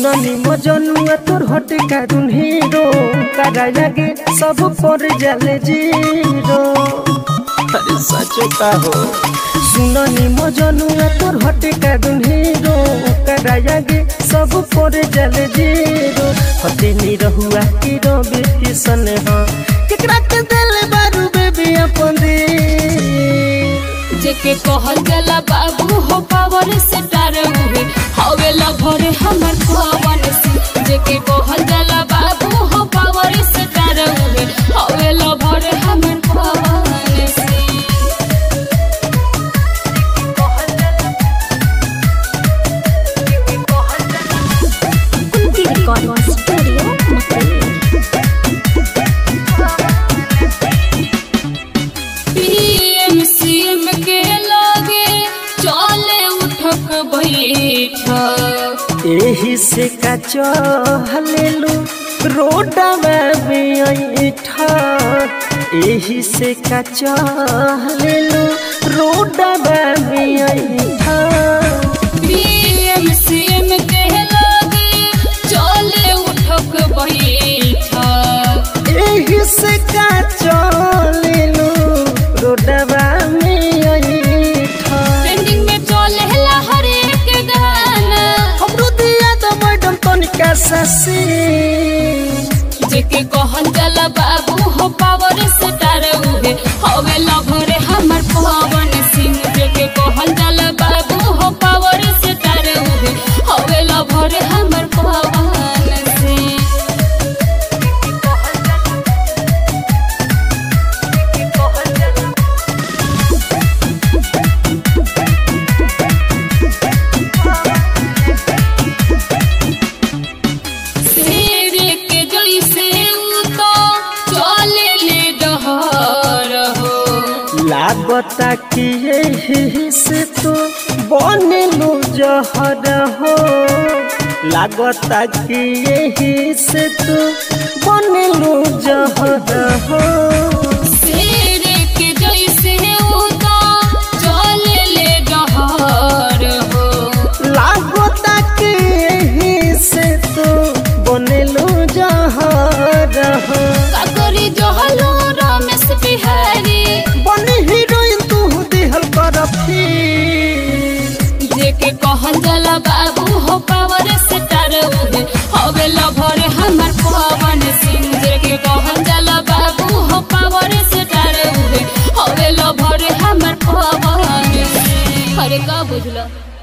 सुननी मजनुआ तोर हटे कारुन हीरो करा लगे सब पर जाले जीरो अरे सचो का हो सुननी मजनुआ तोर हटे कारुन हीरो करा लगे सब पर जाले जीरो हटे नी रहुआ की रबे किसन हो केकरा के दिल बारू बेबी अपन दे जेके कहल जाला बाबू हो पावर से डर उहे हवे लभरे हमर पवन सिंह जेके कहल जाला बाबू हो पावर से डर उहे हवे लभरे हमर Pawan Singh Kunti Recording Studio, Makalur. PM CM के लगे चले उठक बैठक एही से का चहलेलु रोडवा में ऐठा एही से का चहलेलु रोडवा में ऐठा पीएम सीएम के लगे चले उठक बैठक एही से का चहलेलु रोडवा में ऐठा ट्रेंडिंग में चले ला हर एक गाना हमरो दिया तो मैडम तनिका ससी जेके कहल जाला बाबू हो पावर से डर उहे हवे लभरे हमर पवन सिंह जेके कहल जाला बाबू हो पावर से डर उहे हवे लभरे हमर पवन सिंह शेर के जैसे उ तो चले ले डहर हो लागता कि यही से तो बनलू जहर हो लागता कि यही से तो बनलू जहर हो शेर के जैसे उ तो चले ले डहर हो लागता कि यही से तो बनलू जहर हो काकरी जहलो रमेश बिहारी बनी हीरोइन तू दिहल कर फिर जेके कहल जाला बाबू हो पावर से डर उहे हवे लभर हमर पवन सिंह जेके कहल जाला बाबू हो पावर से डर उहे हवे लभर हमर पवन सिंह अरे का बुझला